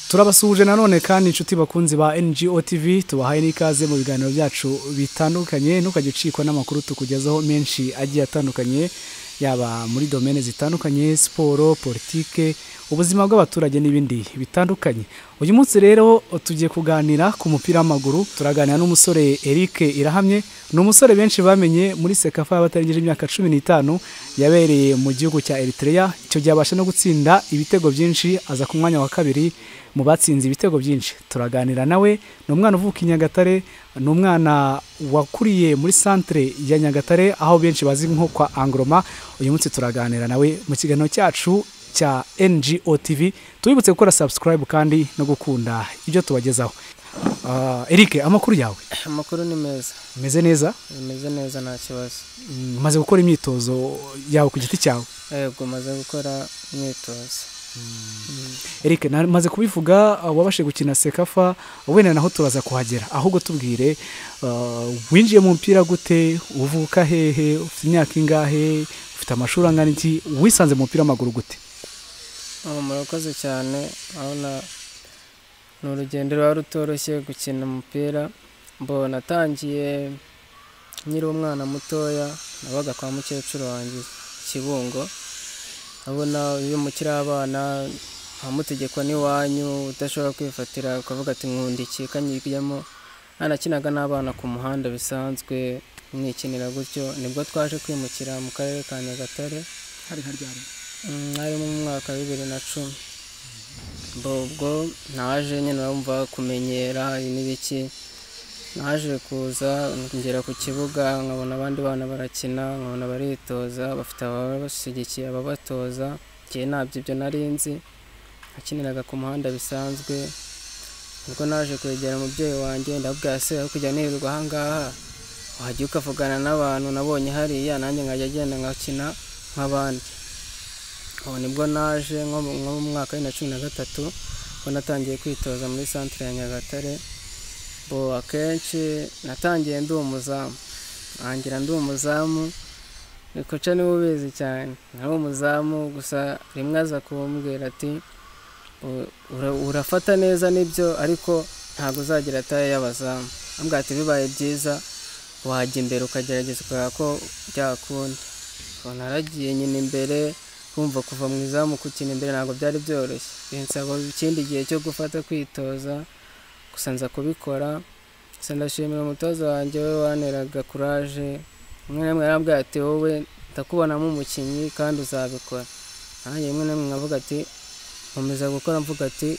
turabasuhuje nanone kandi inshuti bakunzi ba ngo tv tubahaye n'ikaze mu biganiro byacu bitandukanye ntukajya ucikwa n'amakuru tukugezaho menshi agiye atandukanye yaba muri domene zitandukanye siporo politike ubuzima bw'abaturage n'ibindi bitandukanye uyu munsi rero tugiye kuganira ku mupira w'amaguru turaganira n'umusore eric irahamye ni umusore benshi bamenye muri sekafa y'abatarengeje imyaka cumi n'itanu yabereye mu gihugu cya eritrea icyo gihe abasha no gutsinda ibitego byinshi aza ku mwanya wa kabiri mu batsinze ibitego byinshi turaganira nawe ni umwana uvuka i nyagatare ni umwana wakuriye muri santire ya nyagatare aho benshi bazi nko kwa angoroma uyu munsi turaganira nawe mu kiganiro cyacu cya ngo tv tubibutse gukora sabusikarayibu kandi no gukunda ibyo tubagezaho eric amakuru yawe amakuru ni meza umeze neza bimeze neza nta kibazo umaze gukora imyitozo yawe ku giti cyawe yego maze gukora imyitozo eric namaze kubivuga wabashe gukina sekafa wenda naho turaza kuhagera ahubwo tubwire winjiye mu mupira gute uvuka hehe ufite imyaka ingahe ufite amashuri angana iki wisanze mu mupira w'amaguru gute murakoze cyane urabona ni urugendo ruba rutoroshye gukina umupira mbo natangiye nkiri umwana mutoya nabaga kwa mukecuru wanjye kibungo urabona iyo mukiri abana ntamutegeko n'iwanyu udashobora kwifatira ukavuga ati nkundikiye ikanyigiyemo ntanakinaga n'abana ku muhanda bisanzwe mwikinira gutyo nibwo twaje kwimukira mu karere ka nyagatare hari haryari ari mu mwaka wa bibiri na cumi ubwo naje nyine urumva kumenyera n'ibiki naje kuza ngera ku kibuga nkabona abandi bana barakina nkabona baritoza bafite ababashyigikiye ababatoza igihe ntabyo ibyo nari nzi akiniraga ku muhanda bisanzwe ubwo naje kwegera umubyeyi wanjye ndabwira se aho kujya nirirwa ahangaha wajya ukavugana n'abantu nabonye hariya nanjye nkajya agenda nkakina nk'abandi ubu nibwo naje nko mu mwaka wa bibiri na cumi na gatatu ubwo natangiye kwitoza muri santire ya nyagatare bo akenshi natangiye ndi umuzamu ntangira ndi umuzamu nikoca niwe ubizi cyane nawe umuzamu gusa rimwe aza kumbwira ati urafata neza nibyo ariko ntabwo uzagira ataye y'abazamu ntabwo ati bibaye byiza wajya imbere ukagerageza ukareba ko byakunda ubona aragiye nyine imbere kumva kuva mu izamu gukina imbere ntabwo byari byoroshye binsaba ikindi gihe cyo gufata kwitoza gusa nza kubikora gusa ndashimira umutoza wanjye we waneraga kuraje rimwe na rimwe yarambwira ati wowe ndakubonamo umukinnyi kandi uzabikora nanjye rimwe na rimwe nkavuga ati nkomeza gukora mvuga ati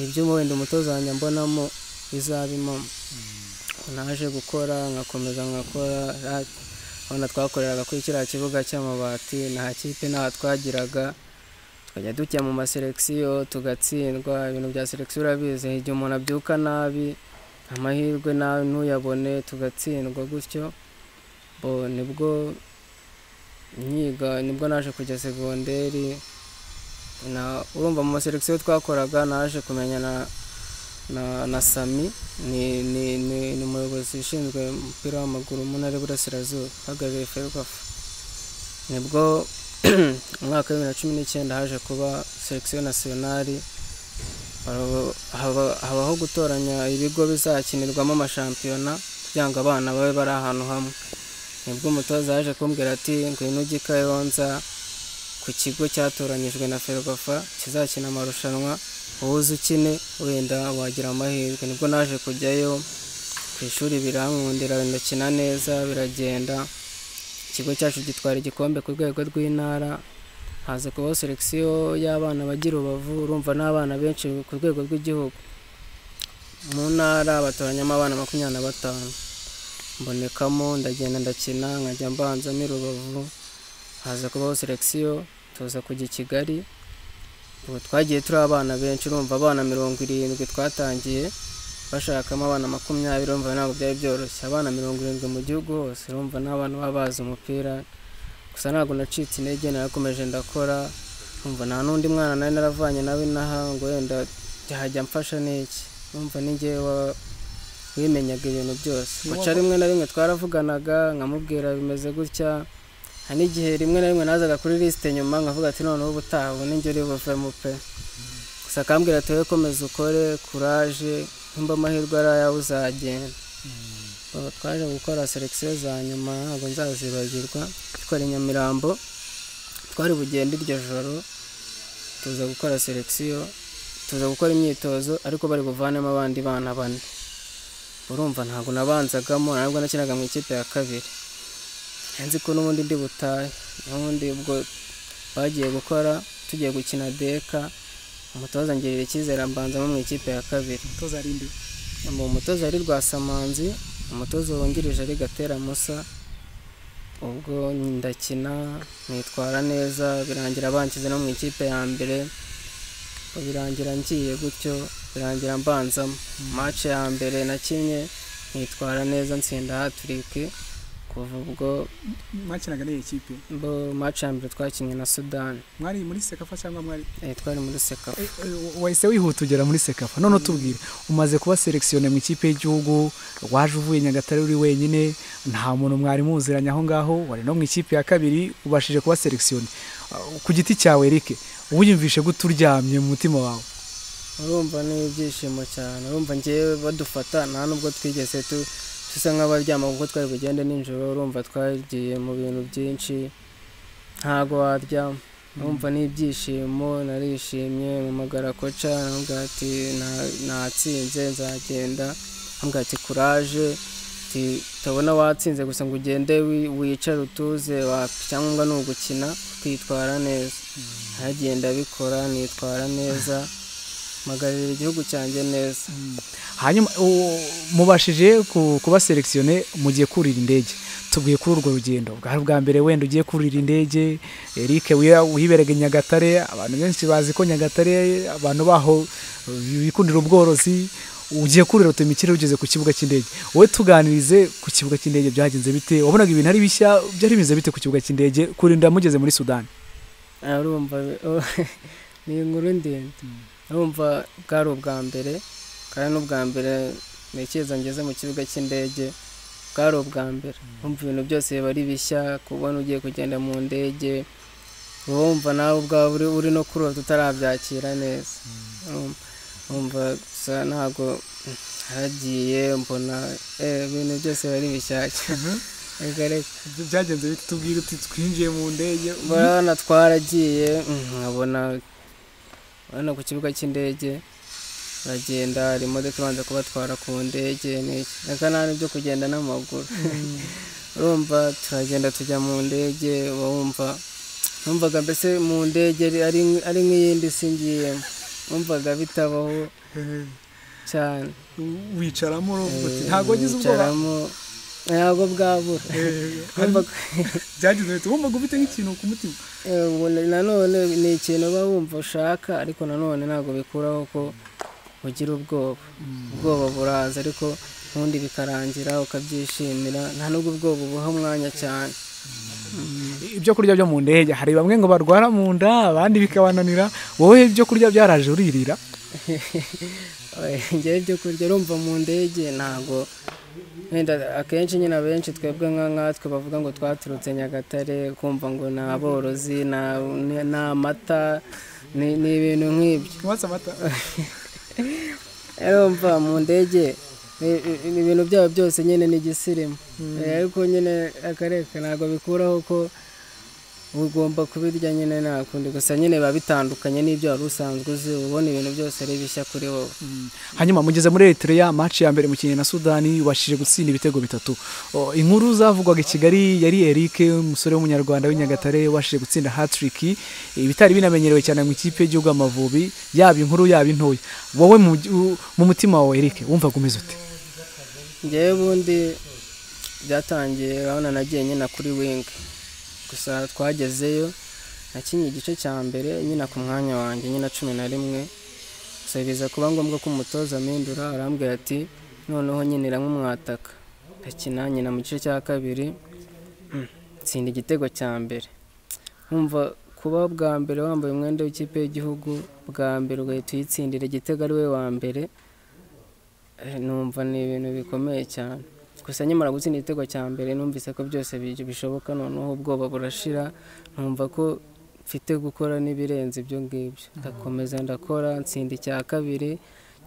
ibyo wenda umutoza wanjye mbonamo bizabimamo naje gukora nkakomeza nkakora urabona twakoreraga kuri kiriya kibuga cy'amabati nta kipe ntaho twagiraga tukajya dujya mu maselekisiyo tugatsindwa ibintu bya selekisiyo urabizi igihe umuntu abyuka nabi amahirwe nawe ntuyabone tugatsindwa gutyo nibwo nyiga nibwo naje kujya segonderi urumva mu maselekisiyo twakoraga naje kumenyana na sami ni umuyobozi ushinzwe umupira w'amaguru mu ntara y'uburasirazuba uhagarariye ferubafu nibwo umwaka wa bibiri na cumi n'icyenda haje kuba selekisiyo nasiyonari habaho gutoranya ibigo bizakinirwamo amashampiyona kugira ngo abana babe bari ahantu hamwe nibwo umutoza yaje kumbwira ati ngwino ujye kayonza ku kigo cyatoranyijwe na ferubafa kizakina amarushanwa uzi ukine wenda wagira amahirwe nibwo naje kujyayo ku ishuri birankundira ndakina neza biragenda ikigo cyacu gitwara igikombe ku rwego rw'intara haza kubaho selekisiyo y'abana bagira urubavu urumva n'abana benshi ku rwego rw'igihugu mu ntara batoranyamo abana makumyabiri na batanu mbonekamo ndagenda ndakina nkajya mbanzamo irubavu haza kubaho selekisiyo tuza kujya i kigali ubu twagiye turi abana benshi urumva abana mirongo irindwi twatangiye bashakamo abana makumyabiri urumva ntabwo byari byoroshye abana mirongo irindwi mu gihugu hose urumva n'abantu baba bazi umupira gusa ntabwo nacitse intege narakomeje ndakora urumva nta n'undi mwana nawe naravanye nawe inaha ngo wenda byahajya mfasha n'iki urumva n'ingewe wimenyaga ibintu byose guca rimwe na rimwe twaravuganaga nkamubwira bimeze gutya hari n'igihe rimwe na rimwe nazaga kuri lisite nyuma nkavuga ati noneho ubutaha ubu n'ingero y'ubuvumo pe gusa akambwira ati wowe komeza ukore kuraje nimba amahirwe ari ayawe uzagenda Ubu twaje gukora selekisiyo za nyuma ntabwo nzazibagirwa dukora i nyamirambo twari bugende iryo joro tuza gukora selekisiyo tuza gukora imyitozo ariko bari buvanemo abandi bana bane urumva ntabwo nabanzagamo ntabwo nakinaga mu ikipe ya kabiri nzi ko n'ubundi ndi butahe n'ubundi ubwo bagiye gukora tugiye gukina deka umutoza ngirira icyizere mbanzamo mu ikipe ya kabiri umutoza ari indi mu mutoza ari rwasamanzi umutoza wungirije ari gatera musa ubwo ndakina nitwara neza birangira bankize no mu ikipe ya mbere ubwo birangira ngiye gutyo birangira mbanzamo match ya mbere nakinnye nitwara neza nsinda hatiriki kuva ubwo mwakinaga n'iyi kipe bo match ya mbere twakinnye na sudani mwari muri sekafa cyangwa mwari Eh, twari muri sekafa Eh, eh, wahise wihuta ugera muri sekafa none utubwire umaze kuba selekisiyone mu ikipe y'igihugu waje uvuye nyagatare uri wenyine nta muntu mwari muziranye aho ngaho wari no mu ikipe ya kabiri ubashije kuba selekisiyone Ah, ku giti cyawe Eric wiyumvishe gute uryamye mu mutima wawe urumva ni ibyishimo cyane urumva ngewe badufata nta nubwo twigeze tu dusa nk'abaryama kuko twari bugende nijoro urumva twagiye mu bintu byinshi ntago waryama urumva ni ibyishimo narishimye mpamagara koca aramubwira ati "Na- natsinze nzagenda aramubwira ati kuraje ati utabona watsinze gusa ngo ugende wi- wicare utuze wapi icyangombwa ni ugukina kwitwara neza aragenda abikora nitwara neza mpagararira igihugu cyanjye neza hanyuma u- mubashije ku- kuba selekisiyone mugiye kurira indege tubwiye kuri urwo rugendo bwari ubwa mbere wenda ugiye kurira indege Eric wiya- wiberega i Nyagatare abantu benshi bazi ko Nyagatare abantu baho uh, bikundira ubworozi ugiye kurira utemikire ugeze ku kibuga cy'indege wowe tuganirize ku kibuga cy'indege byagenze bite wabonaga ibintu ari bishya byari bimeze bite ku kibuga cy'indege kurinda mugeze muri Sudani urumva ni inkuru ndende urumva bwari ubwa mbere kandi n'ubwa mbere ntekereza ngeze mu kibuga cy'indege bwari ubwa mbere urumva ibintu byose biba ari bishya kubona ugiye kugenda mu ndege uba wumva nawe ubwawe uri- uri no kurota utarabyakira neza Urumva- urumva gusa ntabwo haragiye mbona eh, ibintu byose biba ari bishyashya Erega reka byagenze bite tubwire uti twinjiye mu ndege urabona twaragiye mm, nkabona urabona ku kibuga cy'indege uragenda hari imodoka ibanza kubatwara ku ndege n'iki reka nta n'ibyo kugenda n'amaguru urumva turagenda tujya mu ndege uba wumva numvaga mbese mu ndege ari- ari ari nk'iyindi si ngiyemo numvaga bitabaho cyane wicaramo urumva uti ntabwo wagize ubwoba Wicaramo, ntabwo bwabura Numvaga- byagize bite wumvaga ufite nk'ikintu ku mutima Eh, ubu na- nanone ni ikintu uba wumva ushaka ariko nanone ntabwo bikuraho ko ugira ubwoba ubwoba buraza ariko ubundi bikarangira ukabyishimira nta n'ubwo ubwoba ubuha umwanya cyane ibyo kurya byo mu ndege hari bamwe ngo barwara mu nda abandi bikabananira wowe ibyo kurya byaraje uririra njyewe ibyo kurya urumva mu ndege ntabwo wenda akenshi nyine abenshi twebwe nka nkatwe bavuga ngo twaturutse nyagatare kumva ngo ni aborozi ni- ni- ni amata ni ni ibintu nk'ibyo watse amata urumva mu ndege ni- ni ibintu byabo byose nyine ni igisirimu Eh, ariko nyine akareka ntabwo bikuraho ko ugomba kubirya nyine nta kundi gusa nyine biba bitandukanye n'ibyo wari usanzwe uzi uba ubona ibintu byose ari bishya kuri wowe hanyuma mugeze muri Eritrea match ya mbere mukinnyi na Sudani washije gutsinda ibitego bitatu O, inkuru zavugwaga i Kigali yari Eric umusore w'umunyarwanda w'inyagatare washije gutsinda hat-trick ibitari binamenyerewe cyane mu ikipe y'igihugu Amavubi yaba inkuru yaba intoya wowe mu, mu mutima wawe Eric wumvaga umeze ute ngewe ubundi byatangiye urabona nagiye nyina kuri wingi gusa twagezeyo nakinnye igice cya mbere nyina ku mwanya wanjye nyina cumi na rimwe gusa biza kuba ngombwa ko umutoza amindura arambwira ati noneho nyine iramumwataka ndakina nyina mu gice cya kabiri mm, ntsinda igitego cya mbere nkumva kuba bwa mbere wambaye umwenda w'ikipe y'igihugu bwa mbere ugahita uyitsindira igitego ari we wa mbere Eh, numva ni ibintu bikomeye cyane gusa nyamara gutsinda igitego cya mbere numvise ko byose bi- bishoboka noneho ubwoba burashira numva ko mfite gukora n'ibirenze ibyo ngibyo ndakomeza ndakora nsinda icya kabiri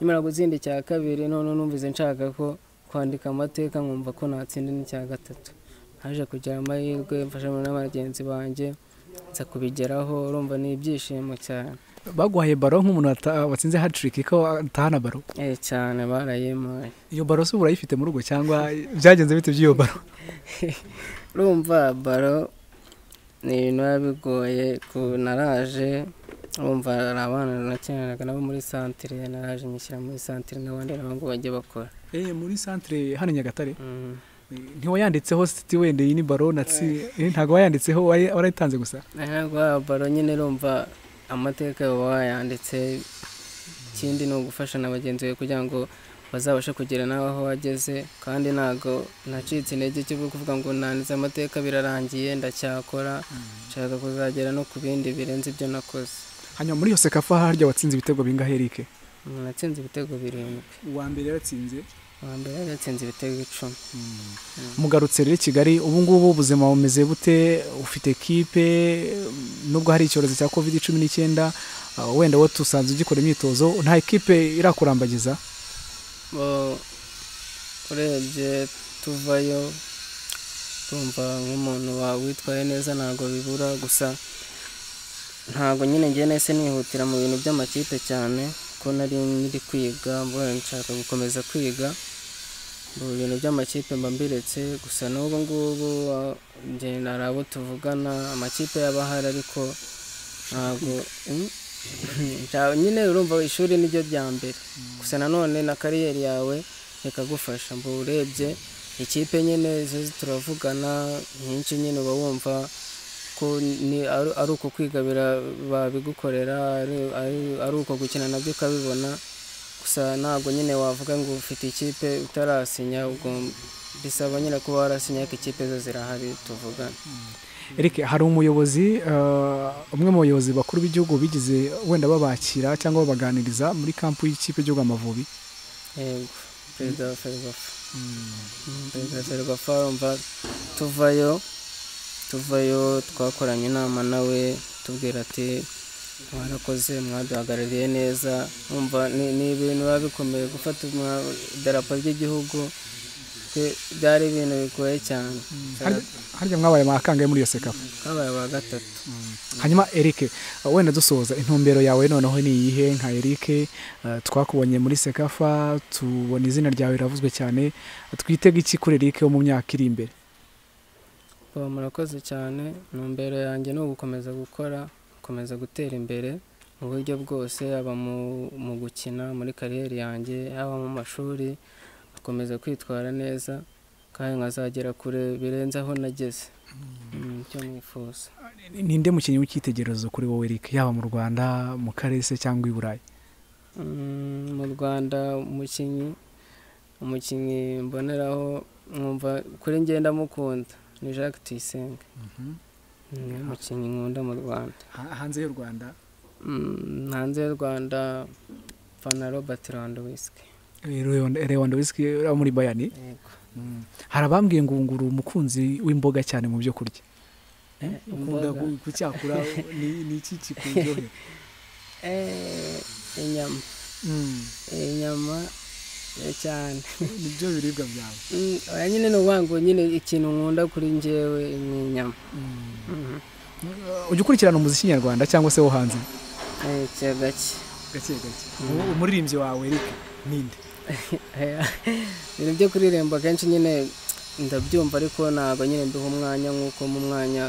nyamara gutsinda icya kabiri noneho numvise nshaka ko kwandika amateka nkumva ko natsinda n'icya gatatu haje kugira amahirwe mfashanya na bagenzi banjye nza kubigeraho urumva ni ibyishimo cyane baguhaye baro nk'umuntu wata- watsinze hatiriki ko atahana baro Eh, cyane barayimpaye iyo baro se urayifite mu rugo cyangwa byagenze bite by'iyo baro urumva baro ni ibintu biba bigoye ku naraje urumva hari abana nakinanaga nabo muri santire naraje mushyira muri santire n'abandi nabo ngo bajye bakora muri santere hano nyagatare Mm. ntiwayanditseho siti wenda iyi ni baro natsi eh, ntabwo wayanditseho wari- warayitanze gusa ntabwo waba baro nyine urumva amateka baba wayanditse ikindi ni ugufasha na bagenzi bawe kugira ngo bazabashe kugera nawe aho wageze kandi ntabwo nacitse intege cyo kuvuga ngo nandize amateka birarangiye ndacyakora nshaka kuzagera no ku bindi birenze ibyo nakoze hanyuma muri yose kafa harya watsinze ibitego bingahe erike umuntu atsinze ibitego birindwi uwa mbere yaratsinze uwa mbere yari yatsinze ibitego icumi mugarutse rero i kigali ubu ngubu ubuzima bumeze bute ufite ekipe nubwo hari icyorezo cya covid cumi n'icyenda ah, wenda wowe tusanzwe ugikora imyitozo nta ekipe irakurambagiza bo urebye tuvayo tumva nk'umuntu witwaye neza ntabwo bibura gusa ntabwo nyine njye nahise nihutira mu bintu by'amakipe cyane ko nari nkiri kwiga mbona nshaka gukomeza kwiga mu bintu by'amakipe mba mbiretse gusa n'ubu ngubu ah, njye hari abo tuvugana amakipe yaba ahari ariko ntabwo Mm. Nta- nyine urumva ishuri niryo rya mbere gusa nanone na kariyeri yawe ikagufasha mba urebye ikipe nyine zo turavugana nyinshi nyine uba wumva ko ni- ari ari uko kwiga bira- babigukorera ari- ari- ari uko gukina nabyo ukabibona gusa ntabwo nyine wavuga ngo ufite ikipe utarasinya ubwo bisaba nyine kuba warasinya ariko ikipe zo zirahari tuvugana erike hari umuyobozi ah, umwe mu bayobozi bakuru b'igihugu bigize wenda babakira cyangwa babaganiriza muri kampu y'ikipe y'igihugu amavubi yego perezida wa ferwafa perezida wa ferwafa urumva tuvayo tuvayo twakoranye inama nawe tubwira ati mwarakoze mwaduhagarariye neza wumva ni- ni ibintu biba bikomeye gufata umwa- idarapo ry'igihugu twe- byari ibintu bigoye cyane Harya- harya mwabaye amakangahe muri iyo sekafa twabaye aba gatatu hanyuma erike wenda dusoza intumbero yawe noneho ni iyihe nka erike eh, twakubonye muri sekafa tubona izina ryawe riravuzwe cyane twitega iki kuri erike wo mu myaka iri imbere Bo, murakoze cyane intumbero yanjye ni ugukomeza gukora gukomeza gutera imbere mu buryo bwose yaba mu, mu gukina muri kariyeri yanjye yaba mu mashuri gukomeza kwitwara neza kandi nkazagera kure birenze aho nageze Mm, icyo mwifuza Ni- ninde mukinnyi w'icyitegererezo kuri wowe erike yaba mu rwanda mu karere se cyangwa i burayi Mm, mu rwanda umukinnyi umukinnyi mboneraho mwumva kuri njye ndamukunda ni jacques tuyisenge ni umukinnyi nkunda mu rwanda hanze y'u rwanda Mm, hanze y'u rwanda fana robert randowiski lewandowski uri muri bayani hari abambwiye ngo nguru umukunzi w'imboga cyane mu byo kurya ukunda imboga. ku- kucyakura ni ni iki kikuryohera Eh, inyama Mm, inyama eh, cyane nibyo biribwa byawe Mm, oya, nyine ni ukuvuga ngo nyine ikintu nkunda kuri njyewe ni inyama Mm. Mhm. ujya ukurikirana umuziki nyarwanda cyangwa se wo hanze Eh, cya gake gake gake umuririmbyi wawe Eric ninde Eh, ibintu byo kuririmba akenshi nyine ndabyumva ariko ntabwo nyine mbiha umwanya nk'uko mu mwanya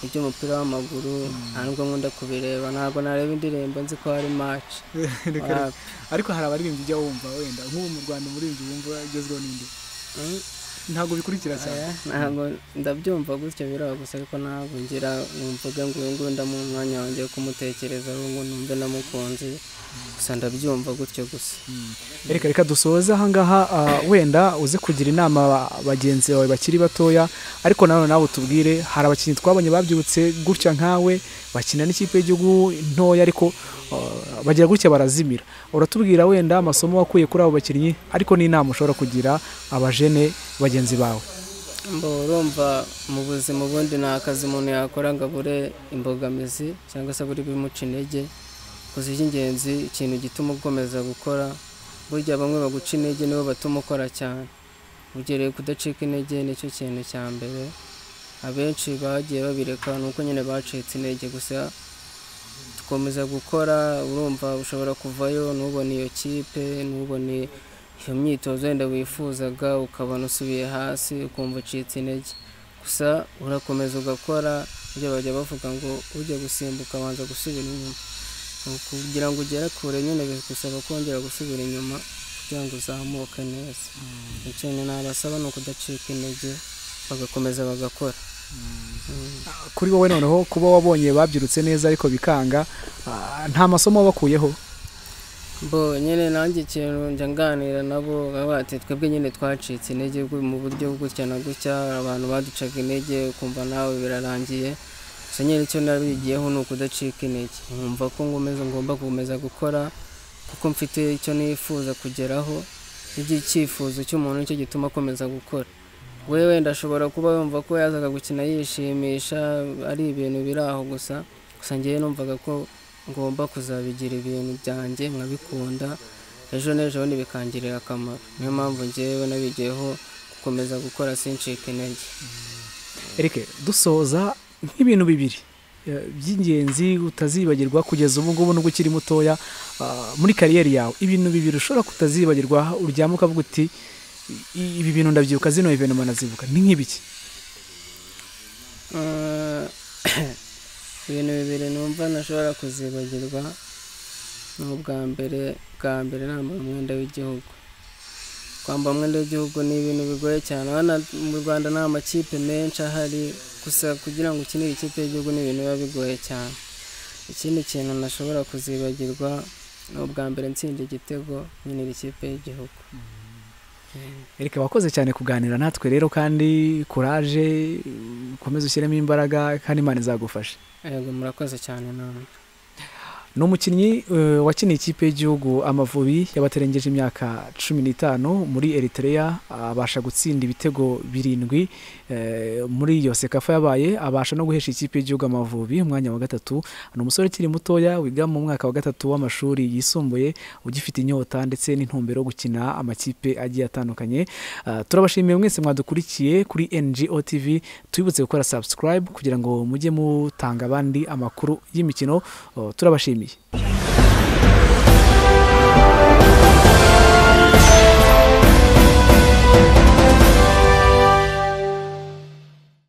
iby'umupira w'amaguru nta nubwo nkunda kubireba ntabwo nareba indirimbo nzi ko hari match Reka reka. ariko hari abaririmbyi ujya wumva wenda nk'ubu mu rwanda umuririmbyi wumva agezweho ninde Mm. ntabwo bikurikira cyane Oya, ntabwo ndabyumva gutyo biraba gusa ariko ntabwo ngira mvuge ngo uyu nguyu ndamuha umwanya wanjye wo kumutekereza ubu nguyu numve namukunze gusa ndabyumva gutyo gusa reka reka dusoze ahangaha ah, wenda uze kugira inama ba- bagenzi bawe bakiri batoya ariko nanone nawe utubwire hari abakinnyi twabonye babyutse gutya nkawe bakina n'ikipe y'igihugu ntoya ariko ah, bagira gutya barazimira uratubwira wenda amasomo wakuye kuri abo bakinnyi ariko n'inama ushobora kugira abajene bagenzi bawe mba urumva mu buzima ubundi nta kazi umuntu yakora ngo abure imbogamizi cyangwa se abure ibimuca intege gusa icy'ingenzi ikintu gituma ukomeza gukora burya bamwe baguca intege nibo batuma ukora cyane ugereye kudacika intege nicyo kintu cya mbere abenshi bagiye babireka ni uko nyine bacitse intege gusa dukomeza gukora urumva ushobora kuvayo ntubone iyo kipe ntubone iyo myitozo wenda wifuzaga ukabona usubiye hasi ukumva ucitse intege gusa urakomeza ugakora ibyo bajya bavuga ngo ujya gusimbuka abanza gusubira inyuma kugira ngo ugere kure nyine bigusaba kongera gusubira inyuma kugira ngo uzamuke neza ikintu nabasaba ni ukudacika intege bagakomeza bagakora kuri wowe noneho kuba wabonye babyirutse neza ariko bikanga ah, nta masomo wabakuyeho bo nyine nanjye ikintu njya nganira nabo baba bati twebwe nyine twacitse intege gu- mu buryo gutya na gutya abantu baducaga intege ukumva nawe birarangiye gusa nyine icyo nabigiyeho ni ukudacika intege nkumva ko ngomeza ngomba gukomeza gukora kuko mfite icyo nifuza kugeraho ibyo icyifuzo cy'umuntu nicyo gituma akomeza gukora we wenda ashobora kuba yumva ko yazaga gukina yishimisha ari ibintu biri aho gusa gusa ngewe numvaga ko ngomba kuzabigira ibintu byanjye nkabikunda ejo n'ejo bundi bikangirira akamaro niyo mpamvu ngewe nabigiyeho gukomeza gukora sincike intege erike dusoza nk'ibintu bibiri eh, by'ingenzi utazibagirwa kugeza ubu ngubu nubwo ukiri mutoya ah, muri kariyeri yawe ibintu bibiri ushobora kutazibagirwa uryama ukavuga uti "I- ibi bintu ndabyibuka zino evenema nazibuka ni nk'ibiki Eh, ibintu bibiri numva ntashobora kuzibagirwa ni ubwa mbere bwa mbere nambara umwenda w'igihugu kwambara umwenda w'igihugu ni ibintu bigoye cyane abana mu rwanda nta makipe menshi ahari gusa kugira ngo ukinire ikipe y'igihugu ni ibintu biba bigoye cyane ikindi kintu ntashobora kuzibagirwa ni ubwa mbere ntsinda igitego nkinira ikipe y'igihugu erike wakoze cyane kuganira natwe rero kandi kuraje ukomeze ushyiremo imbaraga kandi imana izagufasha yego murakoze cyane namwe ni umukinnyi eh, wakiniye ikipe y'igihugu amavubi yabaterengeje imyaka cumi n'itanu muri eritrea abasha gutsinda ibitego birindwi eh, muri iyo sekafa yabaye abasha no guhesha ikipe y'igihugu amavubi umwanya wa gatatu ni umusore ukiri mutoya wiga mu mwaka wa gatatu w'amashuri yisumbuye ugifite inyota ndetse n'intumbero yo gukina amakipe agiye atandukanye Ah, turabashimiye mwese mwadukurikiye kuri ngo tv twibutse gukora subscribe kugira ngo mujye mutanga abandi amakuru y'imikino Oh, turabashimiye